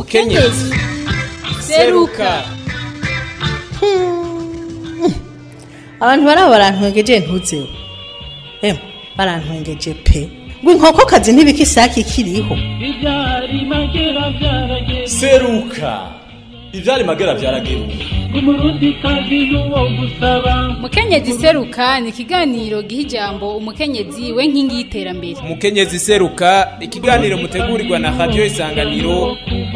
mukenyezi seruka abantu baraba barantwengeje ntuzeho emwe barantwengeje pe ngo inkokokazi ntibika isake ikiriho ibyari magera byarageze seruka ivyari magera vyarageruka umurundi kazi n'uwo gusaba mukenyezi seruka ni ikiganiro giha ijambo umukenyezi we nkingi y'iterambere umukenyezi seruka ikiganiro mutegurirwa na radiyo isanganiro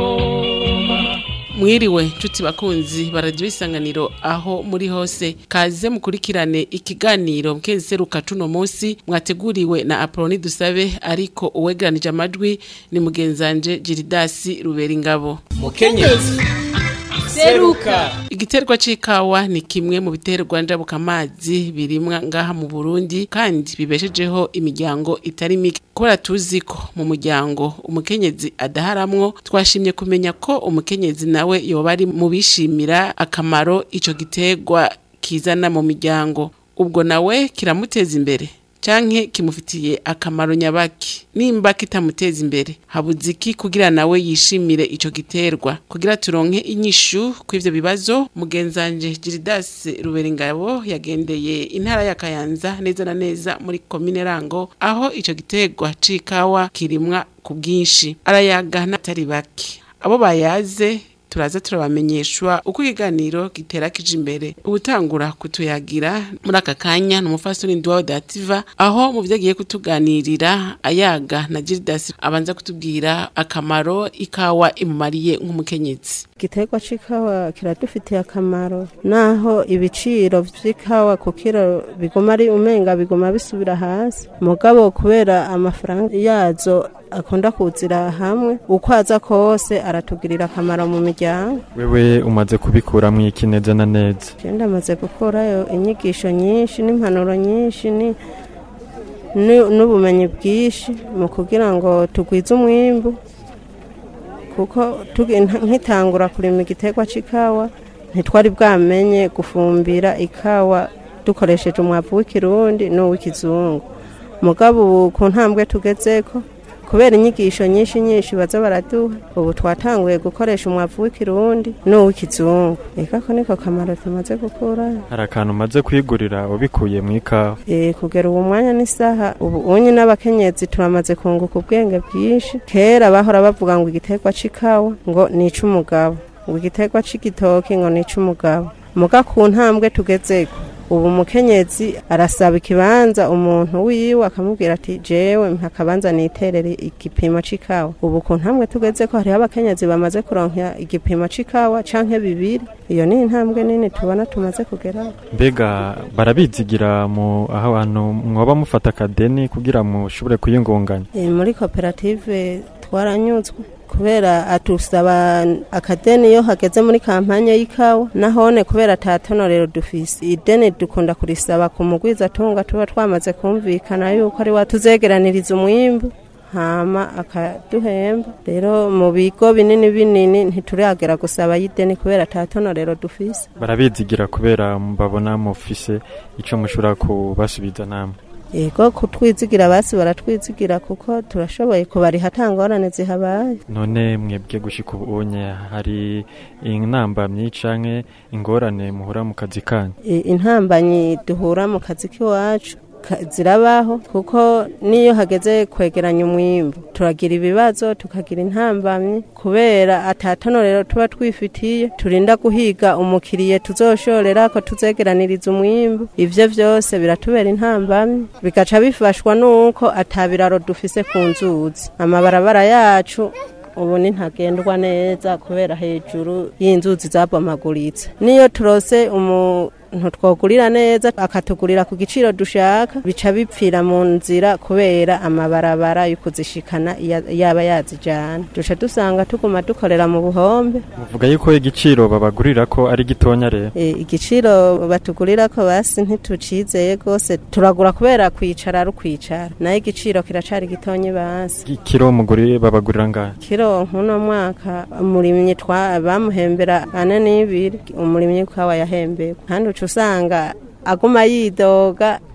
mwiriwe nshuti bakunzi baradiyo isanganiro aho muri hose kaze mukurikirane ikiganiro mukezi seruka cuno munsi mwateguriwe na apoloni dusabe ariko uwegeranije amajwi ni mugenzanje jiridasi rubera ingabo mukenyezi seruka igiterwa c'ikawa ni kimwe mu biterwa njabukamazi birimwa ngaha mu Burundi kandi bibeshejeho imiryango itari mike kubera tuzi ko mu muryango umukenyezi adaharamwo twashimye kumenya ko umukenyezi nawe yoba ari mu bishimira akamaro ico giterwa kizana mu miryango ubwo nawe kiramuteza imbere canke kimufitiye akamaro nyabaki nimba kitamuteza imbere habuze iki kugira nawe yishimire ico giterwa kugira turonke inyishu kw'ivyo bibazo mugenzanje Giridas Ruberingabo yagendeye intara ya Kayanza neza na neza muri komine Rango aho ico giterwa c'ikawa kirimwa ku bwinshi arayaga n'atari bake abo bayaze turaza turabamenyeshwa uko ikiganiro gitera kije imbere ubutangura kutuyagira muri aka kanya ni umufasoni ndiwawe dativa aho mu vyo agiye kutuganirira ayaga na Gildas abanza kutubwira akamaro ikawa imumariye nk'umukenyezi igiterwa c'ikawa kiradufitiye akamaro naho ibiciro vy'ikawa ku kiro biguma ari umenga biguma bisubira hasi mugabo kubera amafaranga yazo akunda kuzira hamwe uko aza kose aratugirira akamaro mu miryango wewe umaze kubikuramwo iki neza na neza je ndamaze gukurayo inyigisho nyinshi n'impanuro nyinshi ni ni- n'ubumenyi bwinshi mu kugira ngo tugwize umwimbu kuko tugi- nk- nkitangura kurima igiterwa c'ikawa ntitwari bwamenye gufumbira ikawa dukoresheje umwavu w'ikirundi n'uw'ikizungu mugabo ubu ku ntambwe tugezeko kubera inyigisho nyinshi nyinshi baza baraduha ubu twatanguye gukoresha umwavu w'ikirundi n'uw'ikizungu eka ko niko kamaro tumaze gukurayo hari akantu umaze kwigurira ubikuye mu ikawa Eh, kugera ubu mwanya n'isaha ubu unye n'abakenyezi turamaze kunguka ubwenge bwinshi kera bahora bavuga ngo igiterwa c'ikawa ngo ni ic'umugabo ngo igiterwa c'igitoki ngo ni ic'umugabo muga ku ntambwe tugezeko ubu umukenyezi arasaba ikibanza umuntu wiwe akamubwira ati jewe mpa akabanza niterere igipimo c'ikawa ubu ku ntambwe tugezeko hariho abakenyezi bamaze kuronka igipimo c'ikawa canke bibiri iyo ni intambwe nini tubona tumaze kugeraho mbega barabizigira mu aho abantu mwoba mufata akadeni kugira mushobore kuyingunganya Eh, muri koperative twaranyuzwe kubera atusaba akadeni iyo hageze muri kampanye y'ikawa nahone kubera atatonorero dufise ideni dukunda kurisaba ku mugwiza tunga tuba twamaze kumvikana yuko ari watuzegeraniriza umwimbu hama akaduhemba rero mu bigo binini binini ntituragera gusaba y'ideni kubera atatonorero dufise barabizigira kubera babona mufise ico mushobora kubasubiza namwe yego kutwizigira basi baratwizigira kuko turashoboye kubariha atangorane zihabaye none mwebwe gushika ubunye hari intambamyi canke ingorane muhura mu kazi kanyu I- intambanyi duhura mu kazi k'iwacu ka- zirabaho kuko niyo hageze kwegeranya umwimbu turagira ibibazo tukagira intambamyi kubera atatonorero tuba twifitiye turinda guhiga umukiriye tuzoshorera ko tuzegeraniriza umwimbu ivyo vyose biratubera intambamyi bigaca bifashwa nuko atabiraro dufise ku nzuzi amabarabara yacu ubu ni ntagendwa neza kubera hejuru y'inzuzi zabomaguritse niyo turose umuntu twogurira neza akatugurira ku giciro dushaka bica bipfira mu nzira kubera amabarabara yo kuzishikana iya- yaba yazijana duca dusanga tuguma dukorera mu buhombe muvuga yuko igiciro babagurira ko ari gitonya rero E, igiciro batugurira ko basi ntitucizeye rwose turagura kubera kwicara ari ukwicara nayo igiciro kiracari gitonye basi kiro muguri babagurira ngahe kiro nk'uno mwaka umurimyi twa bamuhembera ane n'ibiri umurimyi kawa yahembewe kandi uca usanga aguma yidoga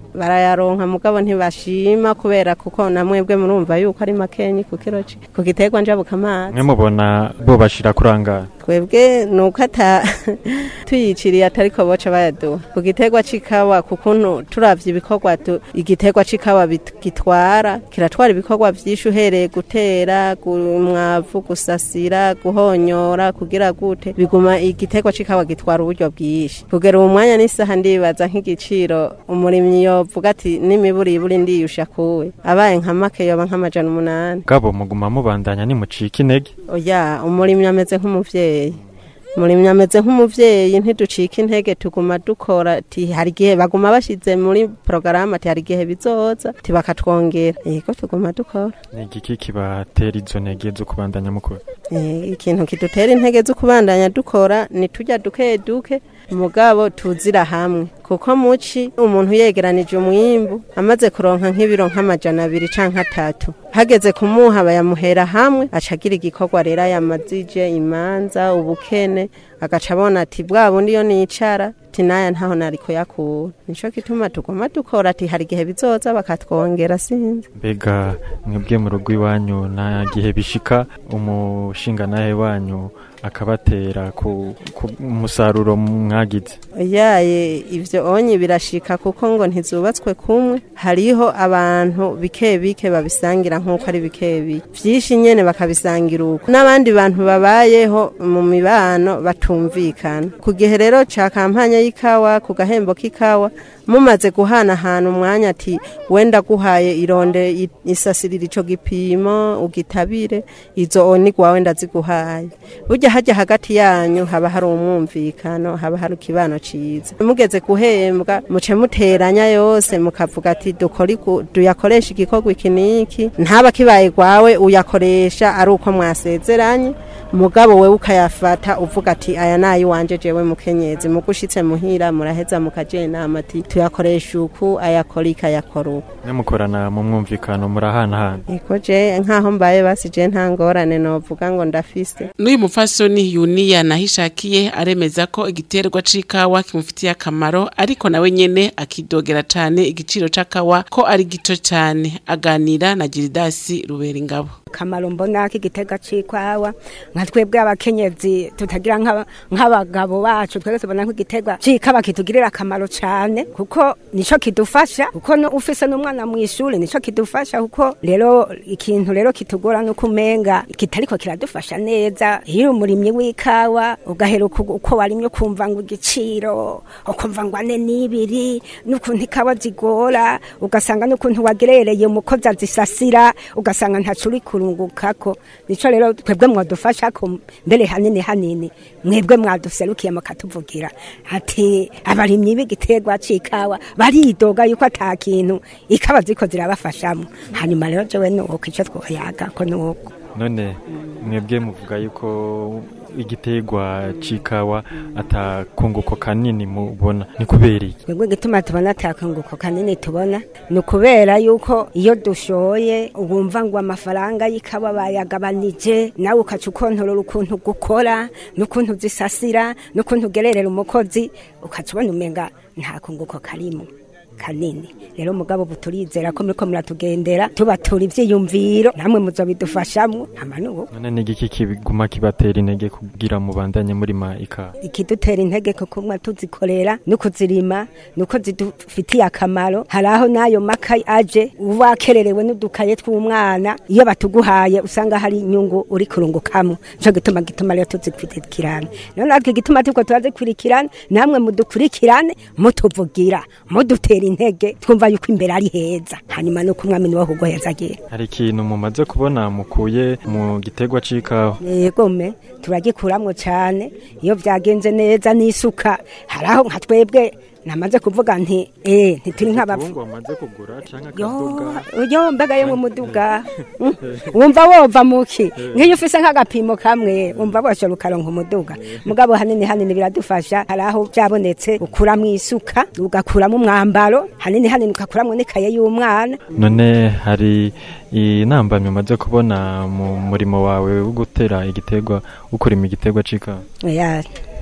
barayaronka mugabo ntibashima kubera kuko namwebwe murumva yuko ari makenyi ku kiro ci- ku giterwa njabukamazi mwe mubona bo bashira kurangara twebwe nuko ata tuyiciriye atariko boca bayaduha ku giterwa c'ikawa kukuntu turavye ibikorwa tu- igiterwa c'ikawa bit- gitwara kiratwara ibikorwa vyinshi uhereye gutera gu- umwavu gusasira guhonyora kugira gute biguma igiterwa c'ikawa gitwara uburyo bwinshi kugera uwo mwanya n'isaha ndibaza nk'igiciro umurimyi yovuga ati n'imiburiburi ndiyusha kuwe abaye nka make yoba nk'amajana umunani gabo muguma mubandanya nimucika intege oya umurimyi ameze nk'umuvyeyi umurimyi ameze nk'umuvyeyi ntiducika intege tuguma dukora ati hari igihe baguma bashize muri porogaramu ati hari igihe bizoza ati bakatwongera yego tuguma dukora ni igiki kibatera izo ntege zo kubandanya mukora Eh, ikintu kidutera intege zo kubandanya dukora ni tujya duke duke mugabo tuzira hamwe kuko muci umuntu yegeranije umwimbu amaze kuronka nk'ibiro nk'amajana abiri canke atatu hageze kumuha bayamuhera hamwe aca agira igikorwa rero yamazije imanza ubukene agaca abona ati bwa bundi iyo nicara ati naya ntaho nari kuyakura nico gituma tuguma dukora ati hari igihe bizoza bakatwongera sinzi mbega mwebwe mu rugo iwanyu nta gihe bishika umushingantahe wanyu akabatera ku ku musaruro mwagize yaye ivyo onye birashika kuko ngo ntizubatswe kumwe hariho abantu bike bike babisangira nk'uko ari bike bike vyinshi nyene bakabisangira uko n'abandi bantu babayeho mu mibano batumvikana ku gihe rero ca kampanya y'ikawa ku gahembo k'ikawa mumaze guhanahana umwanya ati wenda guhaye ironde i- isasirira ico gipimo ugitabire izo oni gwawe ndaziguhaye burya hajya hagati yanyu haba hari umwumvikano haba hari ikibano ciza mugeze guhembwa muce muteranya yose mukavuga ati dukora iku- duyakoresha igikorwa iki niki ntaba kibaye gwawe uyakoresha ari uko mwasezeranye mugabo wewe ukayafata uvuga ati aya nayi wanje jewe mukenyezi mugushitse muhira muraheza mukaje inama ati tuyakoresha uku ayakora ikayakora uku mwe mukorana mu mwumvikano murahanahana iko je nkaho mbaye basi je nta ngorane novuga ngo ndafise n'uyu mupfasoni yuniya nahishakiye aremeza ko igiterwa c'ikawa kimufitiye akamaro ariko nawe nyene akidogera cane igiciro c'akawa ko ari gito cane aganira na giridasi rubera ingabo akamaro mbona k'igitega c'ikwawa nka twebwe abakenyezi tutagira nk'aba- nk'abagabo bacu twebwe tubona nk'igitega c'ikawa kitugirira akamaro cane kuko nico kidufasha kuko no ufise n'umwana mw'ishuri nico kidufasha kuko rero ikintu rero kitugora nuko umenga kitariko kiradufasha neza iyo uri umurimyi w'ikawa ugahera uko uko warimye ukumva ngo igiciro ukumva ngo ane n'ibiri n'ukuntu ikawa zigora ugasanga n'ukuntu wagerereye umukozi azisasira ugasanga ntaco uri kurungukako nico rero twebwe mwadufasha ko mbere hanini hanini mwebwe mwaduserukiye mukatuvugira ati abarimyi b'igiterwa c'ikawa baridoga yuko ata kintu ikawa ziko zirabafashamo hanyuma rero jewe nuko ico twoyaga ko nuko none mwebwe muvuga yuko igiterwa c'ikawa atakunguko kanini mubona ni kubera iki twebwe igituma tubona atakunguko kanini tubona ni ukubera yuko iyo dushoye wumva ngo amafaranga y'ikawa bayagabanije nawe ukaca ukontorora ukuntu gukora n'ukuntu zisasira n'ukuntu ugererera umukozi ukaca ubona umenga nta kunguko karimo kanini rero mugabo ubu turizera ko muriko muratugendera tubatura ivyiyumviro namwe muzobidufashamwo amanubu none ni igiki kiguma kibatera intege kugira mubandanye murima ikawa ikidutera intege ko kumwa tuzikorera no kuzirima nuko zidufitiye akamaro hari aho n'ayo maka aje uba wakererewe n'udukaye tw'umwana iyo batuguhaye usanga hari inyungu uri kurungukamwo nico gituma gituma rero tuzikurikirana rero natwe igituma turiko turazikurikirana namwe mudukurikirane mutuvugira mudutera intege twumva yuko imbere ari heza hanyuma nuko umwami niwe kuguhezagira hari ikintu mumaze kubona mukuye mu giterwa c'ikawa yegome turagikuramwo cane iyo vyagenze neza n'isuka hari aho nka twebwe namaze kuvuga nti eh ntituri nk'abapfu Ibitungwa wamaze kugura canke yo akaduga yo mbaga yo mu muduga Mm. wumva wova muki nk'iyo ufise nk'agapimo kamwe wumva boshora ukaronka umuduga mugabo hanini hanini biradufasha hari aho byabonetse ukuramwo isuka ugakuramo umwambaro hanini hanini ugakuramwo n'ikaye y'umwana none hari inambamyi umaze kubona mu murimo wawe wo gutera igiterwa ukurima igiterwa c'ikawa oya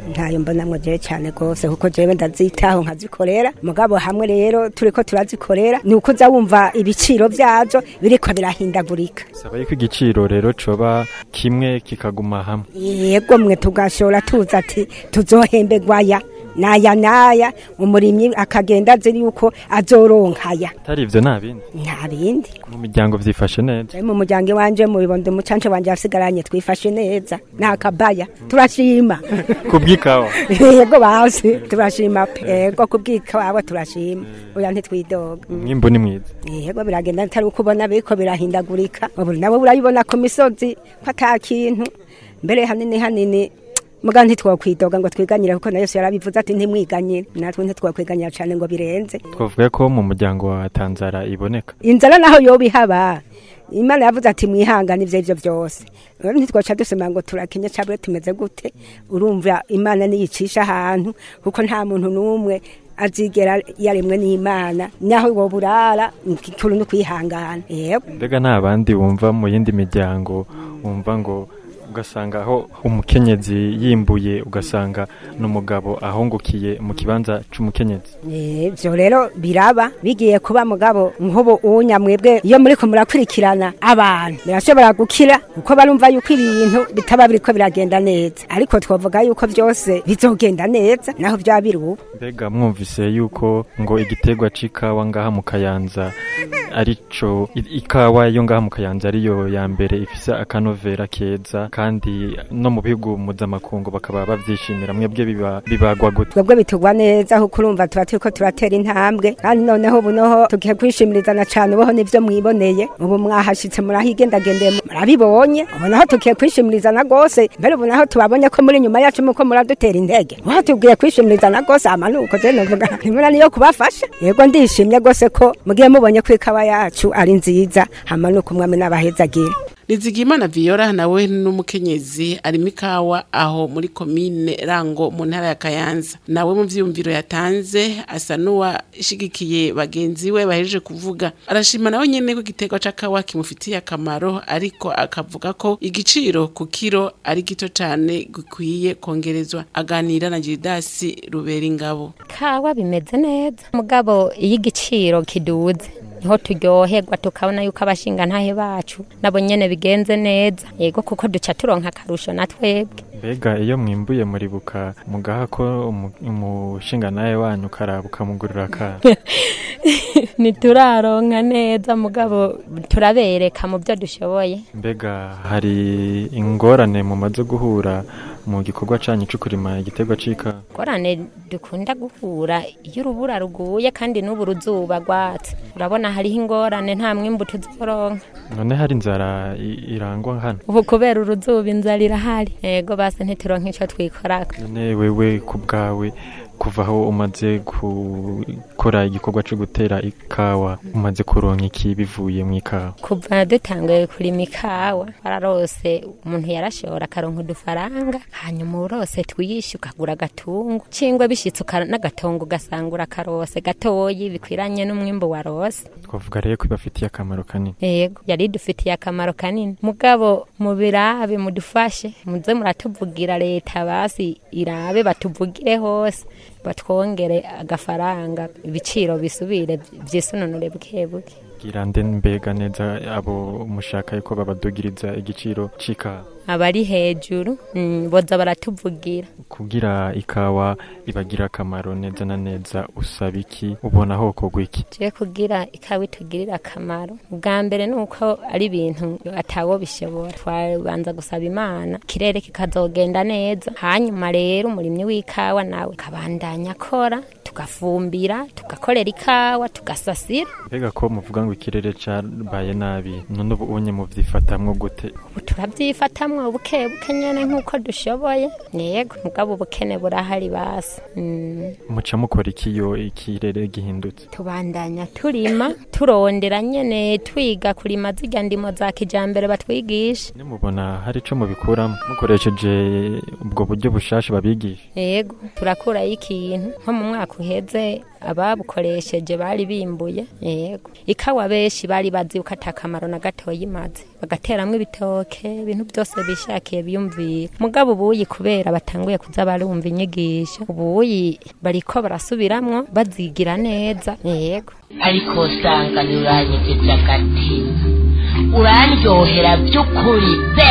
ntayo mbonamwo jewe cyane rwose kuko jewe ndazitaho nkazikorera mugabo hamwe rero turiko turazikorera ni uko uza wumva ibiciro vyazo biriko birahindagurika saba yuko igiciro rero coba kimwe kikaguma hamwe yego mwe tugashora tuza ati tuzohembegwaya naya naya umurimyi akagenda azi yuko azoronkaya atari ivyo nta bindi nta bindi mu miryango vyifashe neza Jewe mu muryango wanje mu bibondo umucance wanje yasigaranye twifashe neza nta kabaya turashima kubw'ikawa yego basi turashima pe yego kubwikawa turashima oya ntitwidoga umwimbu ni mwiza yego biragenda atari uko ubona biriko birahindagurika ubu nabo urabibona ku misozi ko ata kintu mbere hanini hanini muga ntitwokwidoga ngo twiganyire kuko na Yesu yarabivuze ati ntimwiganyire natwe ntitwokwiganyira cyane ngo birenze twavuga ko mu muryango wa tanzara iboneka inzara naho yoba ihaba imana yavuze ati mwihangane ivyo ivyo byose rero ntitwoca dusema ngo turakenye cabure tumeze gute urumva imana niyicisha ahantu kuko nta muntu n'umwe azigera yaremwe n'imana naho woba urara ikuru no kwihangana yego mbega nta bandi wumva mu yindi miryango wumva ngo ugasanga aho umukenyezi yimbuye ugasanga n'umugabo ahungukiye mu kibanza c'umukenyezi ivyo rero biraba bigiye kuba mugabo nk'ubu unya mwebwe iyo muriko murakurikirana abantu birashobora gukira kuko barumva yuko ibintu bitaba biriko biragenda neza ariko twavuga yuko vyose bizogenda neza naho vyaba biri ubu mbega mwumvise yuko ngo igiterwa c'ikawa ngaha mu kayanza arico i- ikawa yo ngaha mu kayanza ariyo ya mbere ifise akanovera keza kandi no mu bihugu mpuzamakungu bakaba bavyishimira mwebwe biba- bibagwa gute twebwe bitugwa neza kuko urumva tuba turiko turatera intambwe kandi noneho ubu noho tugiye kwishimirizana cane uboho nivyo mwiboneye ubu mwahashitse murahigendagendeye murabibonye ubu naho tugiye kwishimirizana rwose mbere ubu naho tubabonye ko muri nyuma yacu muko muradutera intege ubu tugiye kwishimirizana rwose amanuko je novuga nimura niyo kubafasha yego ndishimye rwose ko mugiye mubonye ko ikawa yacu ari nziza hamanuka umwami n'abahezagira Nizigimana Viola nawe n'umukenyezi arimo ikawa aho muri komine Rango mu ntara ya Kayanza nawe mu vyumviro yatanze asa n'uwashigikiye bagenzi we bahejeje kuvuga arashima nawe nyene ko igiterwa c'akawa kimufitiye akamaro ariko akavuga ko igiciro ku kiro ari gito cane gikwiye kongerezwa aganira na Giridasi Ruberingabo kawa bimeze neza mugabo iyo igiciro kiduze niho turyoherwa tukabona yuko abashinga ntahe bacu nabo nyene bigenze neza yego kuko duca turonka akarusho na twebwe mbega iyo mwimbuye muribuka mugaha ko umu- umushinga nawe wanyu karaba ukamugurira akana ntituraronka neza mugabo turabereka mu byo dushoboye mbega hari ingorane mumaze guhura mu gikorwa canyu co kurima igiterwa c'ikawa ngorane dukunda guhura iyo urubura ruguye kandi n'ubu ruzuba rwatse urabona hariho ingorane nta mwimbu tuzoronka none hari inzara i- irangwa hano ubu kubera uruzuba inzara irahari yego basi ntituronka ico twikorako none wewe ku bwawe kuva aho umaze gukora igikorwa co gutera ikawa umaze kuronka iki bivuye mu ikawa kuva dutanguye kurima ikawa wararose umuntu yarashora akaronka udufaranga hanyuma urose twiyishe ukagura agatungo cingwe bishitse uka- n'agatongo ugasanga urakarose gatoyi bikwiranye n'umwimbu warose twavuga rero ko ibafitiye akamaro kanini yego yari idufitiye akamaro kanini mugabo mubirabe mudufashe muze muratuvugira leta basi irabe batuvugire hose batwongere agafaranga ibiciro bisubire vyisununure buke buke gira nde mbega neza abo mushaka yuko babadugiriza igiciro c'ikawa abari hejuru mm, boza baratuvugira kugira ikawa ibagira akamaro neza na neza usaba iki ubona hokorwa iki je kugira ikawa itugirira akamaro ubwa mbere ni uko ari ibintu atawo bishobora twabanza gusaba imana ikirere kikazogenda neza hanyuma rero umurimyi w'ikawa nawe akabandanya akora tugafumbira tugakorera ikawa tugasasira mbega ko muvuga ngo ikirere cabaye nabi none ubu unye muvyifatamwo gute ubu turabyifatamwo buke buke nyene nk'uko dushoboye yego mugabo ubukene burahari basi mm. muca mukora iki iyo ikirere gihindutse tubandanya turima turondera nyene twiga kurima zirya ndimo za kijambere batwigisha nimubona hari ico mubikuramo mukoresheje ubwo buryo bushasha babigisha yego turakurayo ikintu nko mu mwaka uheze iheze ababukoresheje bari bimbuye yego ikawa benshi bari bazi yuko ata kamaro na gatoya imaze bagateramwo ibitoke ibintu byose bishakiye biyumvira mugabo ubuyi kubera batanguye kuza barumva inyigisho ubuyi bariko barasubiramwo bazigira neza yego ariko usanga ntiuranyegeje agatima urandyohera by'ukuri be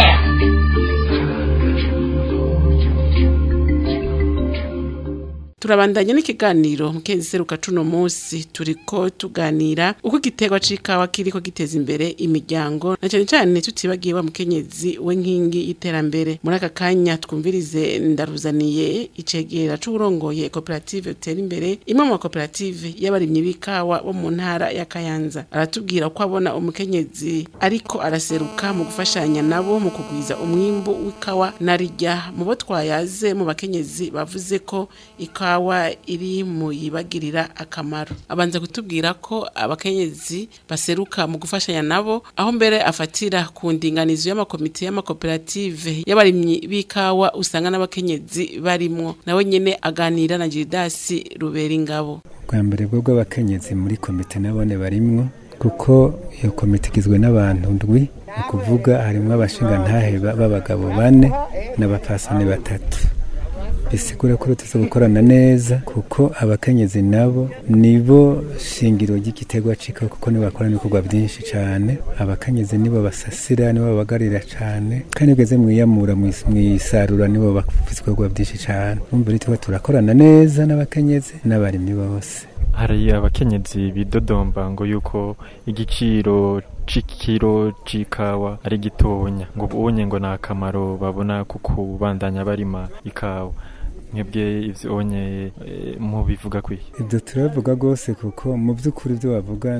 turabandanya n'ikiganiro mukenzi seruka cuno munsi turiko tuganira uko igiterwa c'ikawa kiriko giteza imbere imiryango na cane cane tutibagiye wa mukenyezi we nkingi y'iterambere muri aka kanya twumvirize ndaruzaniye icegera c'uwurongoye koperative utera imbere imwe mu makoperative y'abarimyi b'ikawa bo mu ntara ya kayanza aratubwira ko abona umukenyezi ariko araseruka mu gufashanya nabo mu kugwiza umwimbu w'ikawa narirya mu bo twayaze mu bakenyezi bavuze ko ikawa ikawa iri mu yibagirira akamaro abanza kutubwira ko abakenyezi baseruka mu gufashanya nabo aho mbere afatira ku ndinganizo y'amakomite y'amakoperative y'abarimyi b'ikawa usanga n'abakenyezi barimwo nawe nyene aganira na Giridasi rubera ingabo bwa mbere bwo bw'abakenyezi muri komite nabone barimwo kuko iyo komite igizwe n'abantu ndwi ni ukuvuga harimwo abashingantahe b'abagabo bane n'abapasani batatu bisigura ko tuza gukorana neza kuko abakenyezi nabo nibo shingiro ry'igiterwa cika kuko nibo bakora ibikorwa byinshi cyane abakenyezi nibo basasira nibo babagarira cyane kandi ugeze mu iyamura mu isarura nibo bafite ibikorwa byinshi cyane urumva rero tuba turakorana neza n'abakenyezi n'abarimyi bose hari abakenyezi bidodomba ngo yuko igiciro c'ikiro c'ikawa ari gitonya ngo ubonye ngo ni akamaro babona ku kubandanya barima ikawa mwebwe ivyo onye mu bivuga kwiye ibyo turabivuga rwose kuko mu by'ukuri ibyo bavuga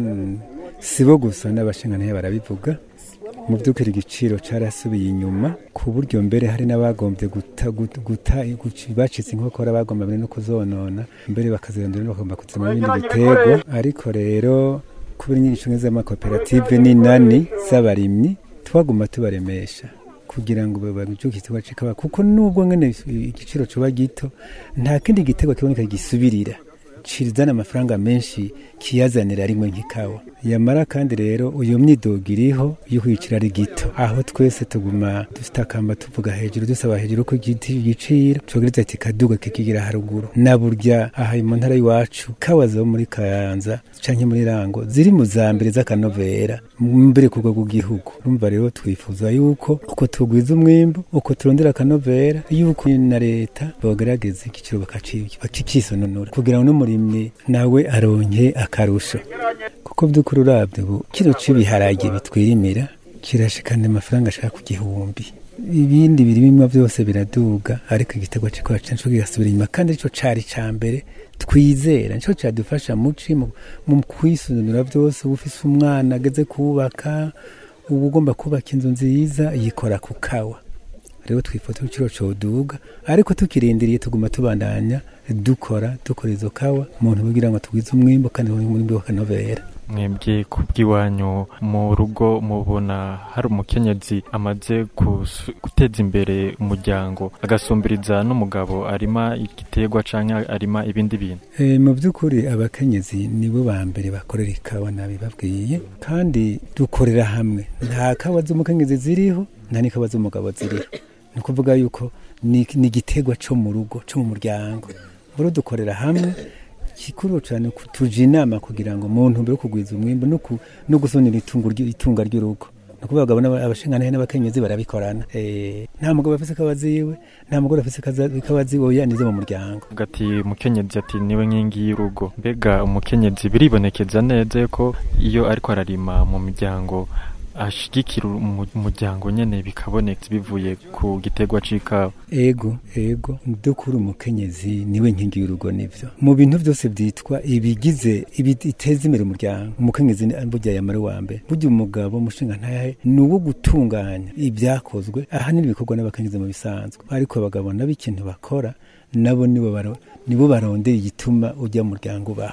si bo gusa n'abashingantahe barabivuga mu by'ukuri igiciro carasubiye inyuma ku buryo mbere hari n'abagombye guta guta bacitse inkokora bagomba mbere no kuzonona mbere bakazirondera no bagomba kuzima ibindi biterwa ariko rero kubera inyigisho z'amakoperative n'inani z'abarimyi twaguma tubaremesha kugira ngo babyuke igiterwa c'ikawa kuko nubwo ngene igiciro coba gito nta kindi giterwa kiboneka gisubirira kizana amafaranga menshi kiyazanira rimwe nk'ikawa yamara kandi rero uyo myidogo iriho yo kwicira ari gito aho twese tuguma dufite akamba tuvuga hejuru dusaba hejuru ko igiciro cogereza kikaduga kikigira haruguru na burya aha mu ntara y'iwacu kawa zo muri kayanza canke muri rango ziri mu za mbere z'akanovera mbere ku rwego rw'igihugu urumva rero twifuza yuko uko tugwiza umwimbu uko turondera akanovera yuko na leta bogerageza igiciro bakakisononora kugira ngo n'umurimyi nawe aronke akarusho kuko by'ukuri urabye ubu kino cy'ibiharage bitwirimira kirashikana amafaranga ashaka ku gihumbi ibindi birimwa byose biraduga ariko igitego cy'ikora cyacu kigasubira inyuma kandi aricyo cari ca mbere twizera nico cadufasha muci mu kwisununura byose uba ufise umwana ageze kubaka uba ugomba kubaka inzu nziza yikora ku kawa rero twifuza igiciro coduga ariko tukirindiriye tuguma tubandanya dukora dukora izo kawa umuntu kugira ngo tugwize umwimbo kandi umwimbo wakanovera mwebwe ku bw'iwanyu mu rugo mubona hari umukenyezi amaze guteza imbere umuryango agasumbiriza n'umugabo arima igiterwa cyangwa arima ibindi bintu mu by'ukuri abakenyezi nibo ba mbere bakorera ikawa nabibabwiye kandi dukorera hamwe nta kawa z'umukenyezi ziriho nta n'ikawa z'umugabo ziriho ni ukuvuga yuko ni igiterwa cyo mu rugo cyo mu muryango rero dukorera hamwe kikuru cyane tuja inama kugira ngo umuntu mbere yo kugwiza umwimbo no gusonera itunga ry'urugo ni ukuvuga abagabo abashingantahe n'abakenyezi barabikorana nta mugabo afise ikawa ziwe nta mugore afise ikawa ziwe oya nizo mu muryango ati umukenyezi ati niwe nkingi y'urugo mbega umukenyezi biribonekeza neza ko iyo ariko ararima mu miryango ashigikira umuryango nyene bikaboneka bivuye ku giterwa c'ikawa ego ego dukuri umukenyezi niwe nkingi y'urugo nivyo mu bintu byose byitwa ibigize ibiteza imbere umuryango umukenyezi burya yamara wa mbere burya umugabo umushinga ntahe ni uwo gutunganya ibyakozwe ahanini bikorwa n'abakenyezi mu bisanzwe ariko abagabo nabo ikintu bakora nabo nibo nibo barondera igituma ujya mu muryango ubaho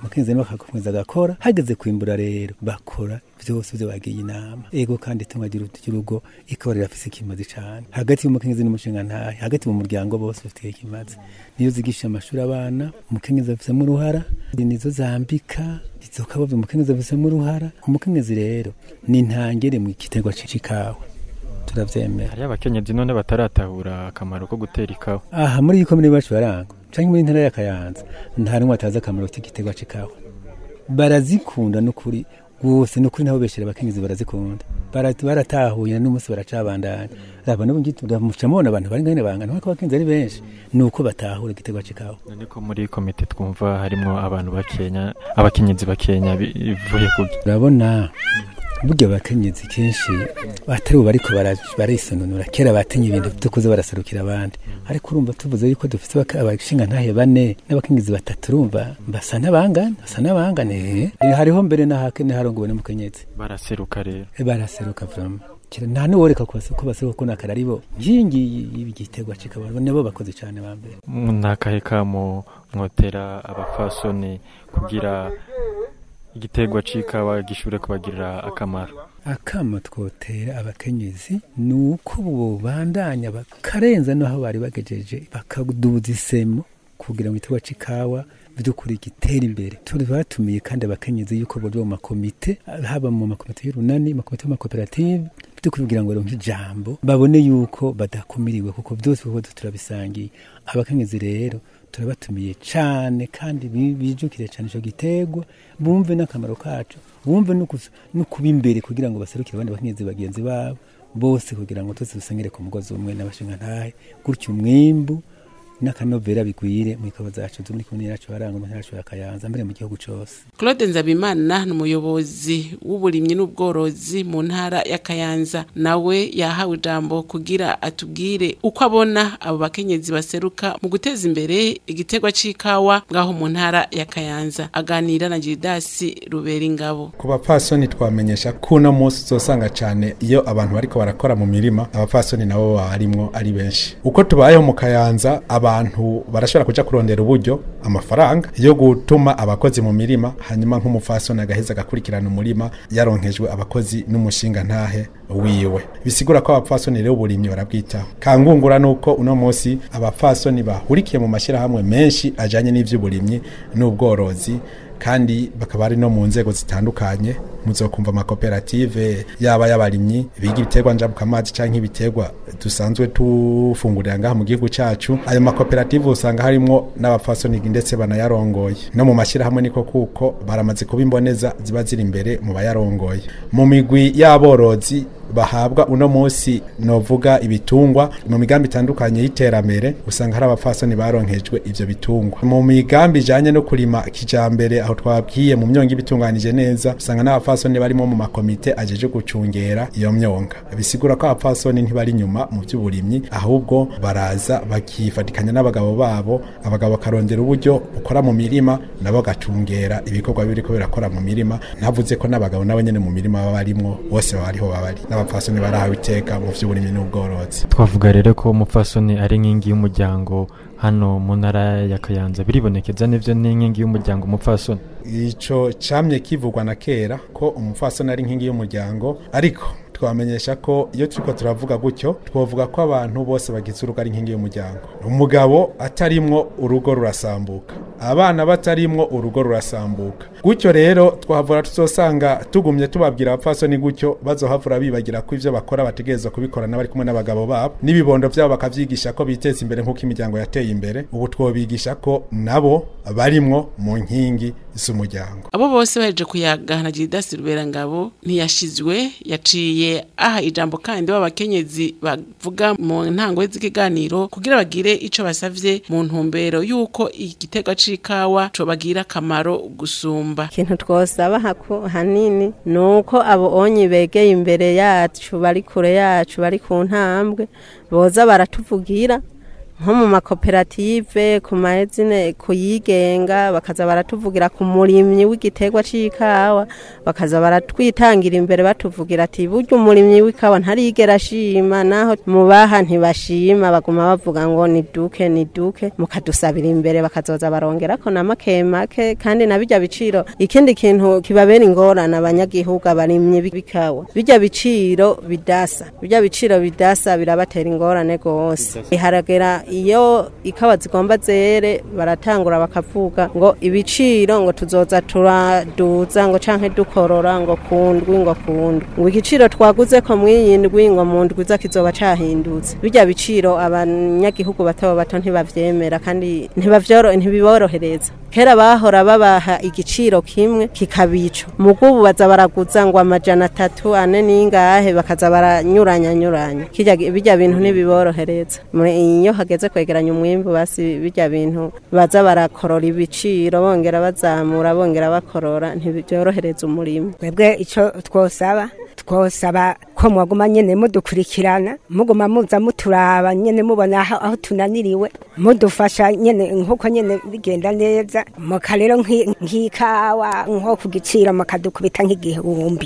umukenyezi nawe akakomeza agakora hageze kwimbura rero bakora vyose vyo bagiye inama ego kandi itunga ry'urugo ikaba rirafise ikimazi cane hagati y'umukenyezi n'umushinga ntahe hagati mu muryango bose bafite ikimazi niyo zigisha amashuri abana umukenyezi afisemo uruhara nizo zambika izo kabovye umukenyezi afisemo uruhara umukenyezi rero ni ntangere mu giterwa c'ikawa turavyemera hariyo abakenyezi none bataratahura akamaro ko gutera ikawa aha muri iyi komine iwacu barangwa canke muri ntara ya kayanza nta n'umwe atazi akamaro k'igiterwa c'ikawa barazikunda n'ukuri rwose n'ukuri nabo beshera abakenyezi barazikunda Bara- baratahuye n'umunsi baracabandanya raba n'ubu muca mubona abantu bari ngane bangana nk'uko abakenyezi ari benshi ni uko batahura igiterwa c'ikawa none ko muri komite twumva harimwo abantu bakenya abakenyezi bakenya bivuye ku urabona burya abakenyezi kenshi batari ubu bariko bara- barisononora kera batinye ibintu vyo kuza baraserukira abandi ariko urumva tuvuze yuko dufite abaka- abashinga ntahe bane n'abakenyezi batatu urumva basa n'abangana basa n'abangana eh. Eh, hariho mbere n'ahakene harongowe n'umukenyezi baraseruka rero Eh, baraseruka vrama kira nta n'uworeka ko base- ko baseruka ko nakara ari bo nkingi y'igiterwa c'ikawa nabo bakoze cane ba mbere ntakahe kamo mwotera abafasoni kugira igiterwa c'ikawa gishure kubagirira akamaro akama twotera abakenyezi ni uko bobandanya bakarenza n'aho bari bagejeje bakaduza isemo kugira ngo igiterwa c'ikawa by'ukuri gitere imbere turi batumiye kandi abakenyezi yuko boja mu makomite haba mu makomite y'urunani makomite y'amakoperative by'ukuri kugira ngo baronke ijambo babone yuko badakumiriwe kuko byose kuko turabisangiye abakenyezi rero turabatumiye cane kandi bi- bijukire cane ico giterwa bumve n'akamaro kacu bumve no kus- no kuba imbere kugira ngo baserukire abandi bakenyezi bagenzi babo bose kugira ngo twese dusengere ku mugozi umwe n'abashinga ntahe gutyo umwimbu n'akanovera bigwire mu ikawa zacu zo muri komune yacu baranga mu ntara yacu ya Kayanza mbere mu gihugu cose Claude Nzabimana ni umuyobozi w'uburimyi n'ubworozi mu ntara ya Kayanza nawe yahawe ijambo kugira atubwire uko abona abo bakenyezi baseruka mu guteza imbere igiterwa c'ikawa ngaho mu ntara ya Kayanza aganira na Gildas Ruberingabo ku bapfasoni twamenyesha ko uno munsi uzosanga cyane iyo abantu bariko barakora mu mirima abapfasoni nabo baba barimwo ari benshi uko tubayeho mu kayanza abantu barashobora kuja kurondera uburyo amafaranga yo gutuma abakozi mu mirima hanyuma nk'umupfasoni agaheza agakurikirana umurima yaronkejwe abakozi n'umushinga ntahe wiwe bisigura ko abapfasoni rero uburimyi barabwitaho kangungura nuko uno munsi abapfasoni bahurikiye mu mashyirahamwe menshi ajanye n'ivy'uburimyi n'ubworozi kandi bakaba ari no mu nzego zitandukanye muzokumva amakoperative yaba y'abarimyi biga ibiterwa njabukamazi canke ibiterwa dusanzwe tufungurira ngaha mu gihugu cacu ayo makoperative usanga harimwo n'abapfasoni ndetse banayarongoye no mu mashyirahamwe niko kuko baramaze kuba imboneza ziba ziri imbere mu bayarongoye mu migwi y'aborozi bahabwa uno munsi novuga ibitungwa mu migambi itandukanye y'iterambere usanga hari abapfasoni baronkejwe ivyo bitungwa mu migambi ijanye no kurima kijambere aho twabwiye mu myonga ibitunganije neza usanga n'abapfasoni barimo mu makomite ajeje gucungera iyo myonga bisigura ko abapfasoni ntibari inyuma mu by'uburimyi ahubwo baraza bakifatikanya n'abagabo babo abagabo bakarondera uburyo bukora mu mirima nabo bagacungera ibikorwa biriko birakora mu mirima ntavuze ko n'abagabo nabo nyene mu mirima baba barimwo bose baba ariho baba bari n'abapfasoni barahawe iteka mu by'uburimyi n'ubworozi twavuga rero ko umupfasoni ari inkingi y'umuryango hano mu ntara ya kayanza biribonekeza n'ivyo n'inkingi y'umuryango umupfasoni ico camye kivugwa na kera ko umupfasoni ari inkingi y'umuryango ariko twamenyesha ko iyo turiko turavuga gutyo twovuga ko abantu bose bagize urugo ari inkingi y'umuryango umugabo atarimwo urugo rurasambuka abana batarimwo urugo rurasambuka gutyo rero twahavura tuzosanga tugumye tubabwira abapfasoni gutyo bazohavura bibagira ko ivyo bakora bategerezwa kubikora n'abari kumwe n'abagabo babo n'ibibondo vyabo bakavyigisha ko biteza imbere nk'uko imiryango yateye imbere ubu twobigisha ko nabo barimwo mu nkingi z'umuryango abo bose baheje kuyaga na Gildas Ruberangabo ntiyashizwe yaciye aha ijambo kandi b'abakenyezi bavuga mu ntango z'ikiganiro kugira bagire ico basavye mu ntumbero yuko igiterwa c'ikawa co bagira akamaro gusumba ikintu twosaba haku- hanini ni uko abo onyi begeye imbere yacu bari kure yacu bari ku ntambwe boza baratuvugira nko mu makoperative ku mazine kuyigenga bakaza baratuvugira ku murimyi w'igiterwa c'ikawa bakaza baratwitangira imbere batuvugira ati burya umurimyi w'ikawa ntarigera ashima naho mubaha ntibashima baguma bavuga ngo ni duke ni duke mukadusabira imbere bakazoza barongerako na make make kandi na bijya biciro ikindi kintu kibabera ingorane abanyagihugu abarimyi b'ikawa bijya biciro bidasa bijya biciro bidasa birabatera ingorane gose haragera iyo ikawa zigomba zere baratangura bakavuga ngo ibiciro ngo tuzoza turaduza ngo canke dukorora ngo kundwi ngo kundwi ngo igiciro twaguze ko mwiyindwi ngo mu ndwi za kizoba cahindutse bijya biciro abanyagihugu bato bato ntibavyemera kandi ntibavyoro ntibiborohereza kera bahora babaha igiciro kimwe kikabico mugubu baza baraguza ngo amajana atatu ane ningahe bakaza baranyuranya nyuranya kirya bijya bintu ntibiborohereza iyo hageze kwegeranya umwimbu basi bijya bintu baza barakorora ibiciro bongera bazamura bongera bakorora ntibyorohereza umurimo twebwe ico twosaba twosaba ko mwaguma nyene mudukurikirana muguma muza muturaba nyene mubona aho, aho tunaniriwe mudufasha nyene nkuko nyene bigenda neza muka rero nk'ikawa nko ku giciro mukadukubita nk'igihumbi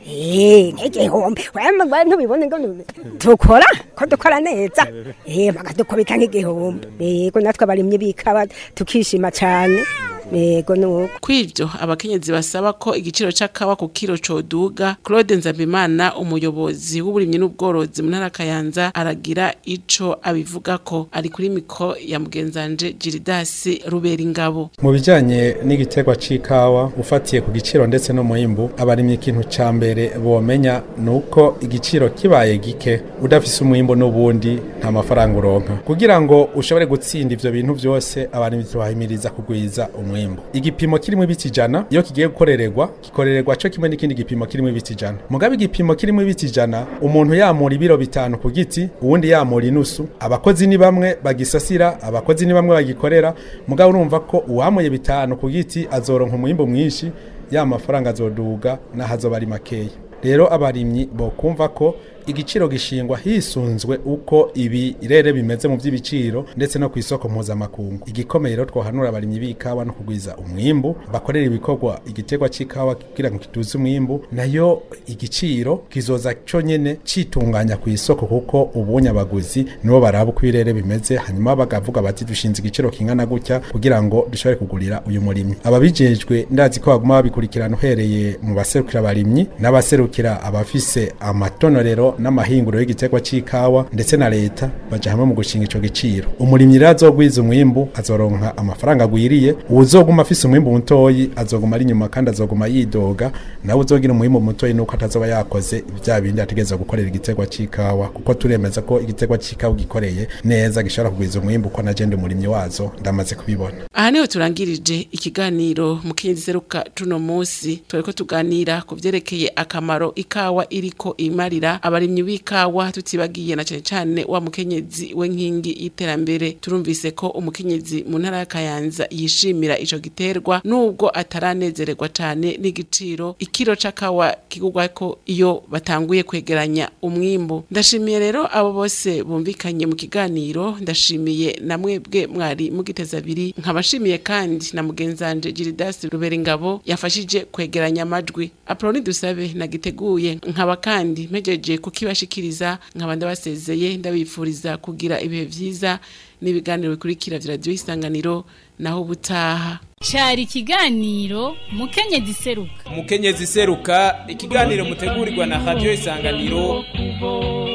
Eh, nk'igihumbi wemwe ntubibone ngo tukora ko dukora neza eh bakadukubita nk'igihumbi yego natwe abarimyi b'ikawa tukishima cane yego nuko kwivyo abakenyezi basaba ko igiciro c'akawa ku kiro coduga Claude Nzabimana umuyobozi w'uburimyi n'ubworozi mu ntara Kayanza aragira ico abivuga ko ari kuri miko ya mugenzanje Giridas Ruberingabo mu bijanye n'igiterwa c'ikawa ufatiye ku giciro ndetse no muhimbu abarimye ikintu ca mbere bomenya nuko igiciro kibaye gike udafise umwimbo n'ubundi nta mafaranga uronka kugira ngo ushobore gutsinda ivyo bintu vyose abarimyi tubahimiriza kugwiza umwimbu umwimbu igipimo kirimo ibiti ijana iyo kigiye gukorererwa gikorererwa cyo kimwe n'ikindi gipimo kirimo ibiti ijana mugabe igipimo kirimo ibiti ijana umuntu yamura ibiro bitanu ku giti uwundi yamura inusu abakozi ni bamwe bagisasira abakozi ni bamwe bagikorera mugabe urumva ko uwamuye bitanu ku giti azoronka umwimbu mwinshi ya mafaranga azoduga n'ahazoba ari makeya rero abarimyi bokumva ko igiciro gishingwa hisunzwe uko ibirere bimeze mu by'ibiciro ndetse no ku isoko mpuzamakungu igikomeye rero twohanura abarimyi b'ikawa no kugwiza umwimbu bakorera ibikorwa igiterwa c'ikawa kugira ngo kiduze umwimbu nayo igiciro kizoza cyo nyene citunganya ku isoko kuko ubunye abaguzi nibo baraba uko ibirere bimeze hanyuma bagavuga bati dushinze igiciro kingana gutya kugira ngo dushobore kugurira uyu murimyi ababijejwe ndazi ko baguma babikurikirana uhereye mu baserukira abarimyi n'abaserukira abafise amatonorero n'amahinguro y'igiterwa c'ikawa ndetse na leta baja hamwe mu gushinga ico giciro umurimyi rero azogwiza umwimbu azoronka amafaranga agwiriye uwuzoguma afise umwimbu mutoyi azoguma ari inyuma kandi azoguma yidoga nawe uzogira umwimbu mutoyi nuko atazoba yakoze vya bindi ategereza gukorera igiterwa c'ikawa kuko turemeza ko igiterwa c'ikawa gikoreye neza gishobora kugwiza umwimbu ko najende umurimyi wazo ndamaze kubibona aha niho turangirije ikiganiro mu kindi seruka tuno musi twariko tuganira ku vyerekeye akamaro ikawa iriko imarira abarimyi b'ikawa tutibagiye na cane cane wa mukenyezi we nkingi y'iterambere turumvise ko umukenyezi mu ntara ya Kayanza yishimira ico giterwa nubwo ataranezererwa cane n'igiciro ikiro c'akawa kigurwako iyo batanguye kwegeranya umwimbu ndashimiye rero abo bose bumvikanye mu kiganiro ndashimiye na mwebwe mwari mugiteza abiri nkabashimiye kandi na mugenzanje Giridas Ruberingabo yafashije kwegeranya amajwi Aproni dusabe nagiteguye nkaba kandi mpejeje kukibashikiriza nkaba ndabasezeye ndabifuriza kugira ibihe vyiza n'ibiganiro bikurikira vya radio isanganiro naho ubutaha cari ikiganiro mukenyezi seruka umukenyezi seruka ikiganiro mutegurirwa na radio isanganiro kubo